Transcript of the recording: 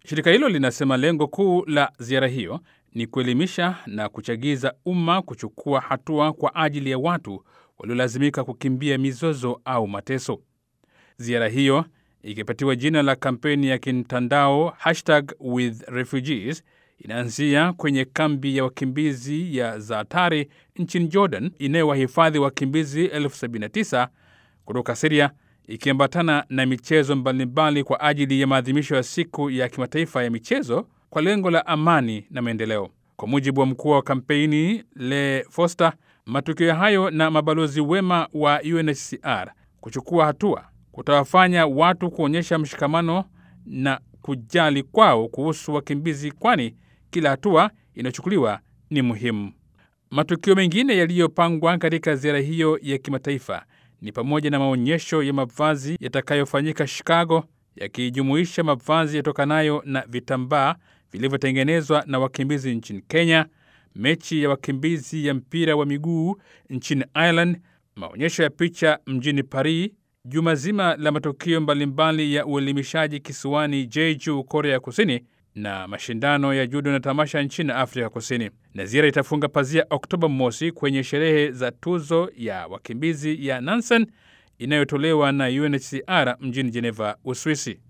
Shirika hilo linasema lengo kuu la ziara hiyo ni kuelimisha na kuchagiza umma kuchukua hatua kwa ajili ya watu waliolazimika kukimbia mizozo au mateso. Ziara hiyo ikipatiwa jina la kampeni ya kimtandao hashtag with refugees inaanzia kwenye kambi ya wakimbizi ya Zaatari nchini Jordan inayowahifadhi wakimbizi elfu 79 kutoka Siria, ikiambatana na michezo mbalimbali kwa ajili ya maadhimisho ya siku ya kimataifa ya michezo kwa lengo la amani na maendeleo. Kwa mujibu wa mkuu wa kampeni Le Foster, matukio hayo na mabalozi wema wa UNHCR kuchukua hatua kutawafanya watu kuonyesha mshikamano na kujali kwao kuhusu wakimbizi, kwani kila hatua inayochukuliwa ni muhimu. Matukio mengine yaliyopangwa katika ziara hiyo ya kimataifa ni pamoja na maonyesho ya mavazi yatakayofanyika Chicago, yakijumuisha mavazi yatokanayo na vitambaa vilivyotengenezwa na wakimbizi nchini Kenya, mechi ya wakimbizi ya mpira wa miguu nchini Ireland, maonyesho ya picha mjini Paris, juma zima la matukio mbalimbali ya uelimishaji kisiwani Jeju, Korea ya Kusini, na mashindano ya judo na tamasha nchini Afrika Kusini. Na ziara itafunga pazia Oktoba mosi kwenye sherehe za tuzo ya wakimbizi ya Nansen inayotolewa na UNHCR mjini Geneva, Uswisi.